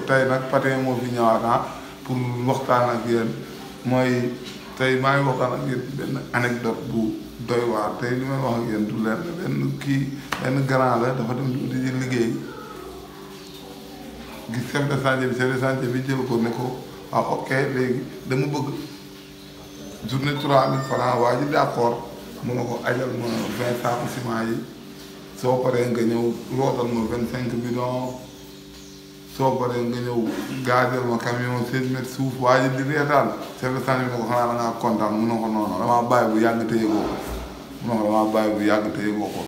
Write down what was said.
tey nag Pathé moo fi ñëwaat ah pour waxtaan ak yéen mooy tey maa ngi waxtaan ak yéen benn anecdote bu doy waar tey li may wax ak yéen du leen benn kii benn grand la dafa dem di liggéey gis chef de chantier bi chef de chantier bi jël ko ne ko waaw ok léegi dama bëgg journée trois mille francs waa ji d'accord mu ne ko ajal ma vingt saaku ciment yi soo paree nga ñëw rootal ma vingt cinq bidon soo paree nga ñëw gaajal ma camion seize mètres suuf waa ji di reetaan chef de chantier bi ne ko xanaa da ngaa kontaan mu ne ko noonu damaa bàyyi bu yàgg te yëgoo ko mu ne ko damaa bàyyi bu yàgg te yëgoo ko